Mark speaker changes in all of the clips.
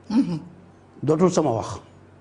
Speaker 1: dootul sama wax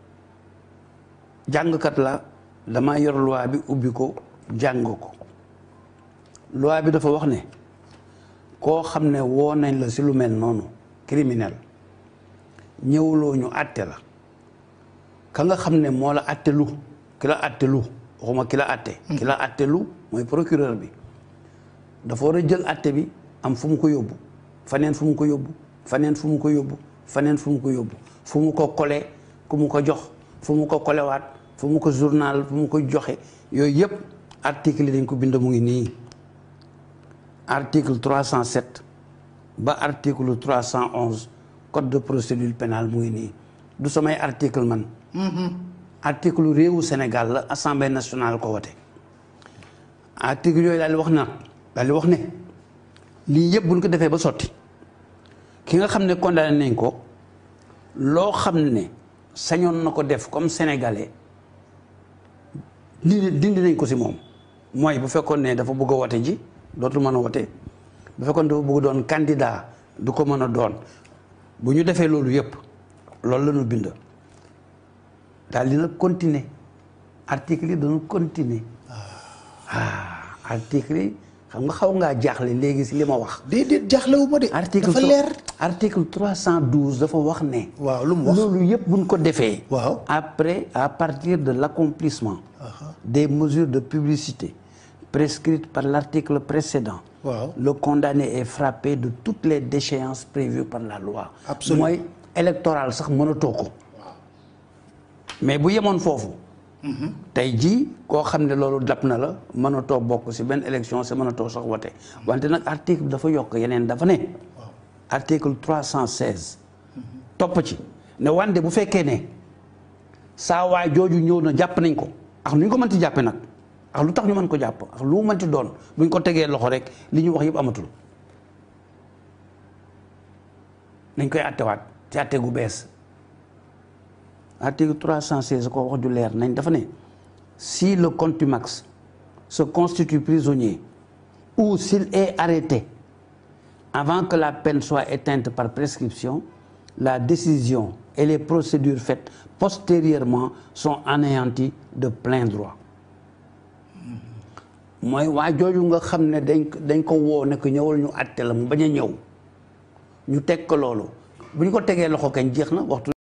Speaker 1: jàngkat la dama yor loi bi ubbi ko jàng ko loi bi dafa wax ne koo xam ne woo nañ la si lu mel noonu criminel ñëwuloo ñu àtte la ka nga xam ne moo la àtte lu ki la àtte lu waxuma ki la àtte ki la àtte lu mooy procureur bi dafa war a jël àtte bi am fu mu ko yóbbu faneen fu mu ko yóbbu faneen fu mu ko yóbbu faneen fu mu ko yóbbu fu mu ko kole ku mu ko jox fu mu ko kolewaat fu mu ko journal fu mu ko joxe yooyu yëpp article yi dañ ko bind mu ngi nii article 307 ba article 311 code de procédure pénale mu ngi nii du samay article man article réewu Sénégal la assemblée nationale ko wote article yooyu daal di wax na daal di wax ne lii yëpp buñ ko defee ba sotti ki nga xam ne condamné nañ ko loo xam ne sañoon na ko def comme sénégalais lii dindi nañ ko si moom mooy bu fekkoon ne dafa bëgg a wote ji dootul mën a wote bu fekkoon dafa bëgg doon candidat du ko mën a doon bu ñu defee loolu yëpp loolu la ñu bind daal dina continuer article yi dañu continuer ah article yi xam nga xaw ngaa jaaxle léegi si li ma wax
Speaker 2: déedéet jaaxlewu ma de.
Speaker 1: article
Speaker 2: dafa leer.
Speaker 1: article 312 dafa wax ne
Speaker 2: waaw lu mu wax
Speaker 1: loolu yëpp buñ ko defee
Speaker 2: waaw
Speaker 1: après à partir de l'accomplissement des mesures de publicité prescrites par l'article précédent
Speaker 2: waaw
Speaker 1: le condamné est frappé de toutes les déchéances prévues par la loi
Speaker 2: Absolument.
Speaker 1: mooy électoral sax mënatoo ko mais bu yemoon foofu tey jii koo xam ne loolu dab na la mënatoo bokk ci benn élection si mënatoo sax wote wante nag article dafa yokk yeneen dafa ne article 316 topp ci ne wante bu fekkee ne saa waay jooju ñëw na jàpp nañ ko ak nu ñu ko mënti jàppe nag ak lu tax ñu mën ko jàpp ak lu mu mënti doon buñ ko tegee loxo rek li ñu wax yëpp amatul nañ koy attewaat ci atte gu bees article 316 ko wax ju leer nañ dafa ne si le contumax se constitue prisonnier ou s'il est arrêté avant que la peine soit éteinte par prescription la décision et les procédures faites postérieurement sont anéanties de plein droit mooy waa jooju nga xam ne dañ ko dañ ko woo ne ko ñëwal ñu àtte la mu bañ a ñëw ñu teg ko loolu bu ñu ko tegee loxo kañ jeex na waxtu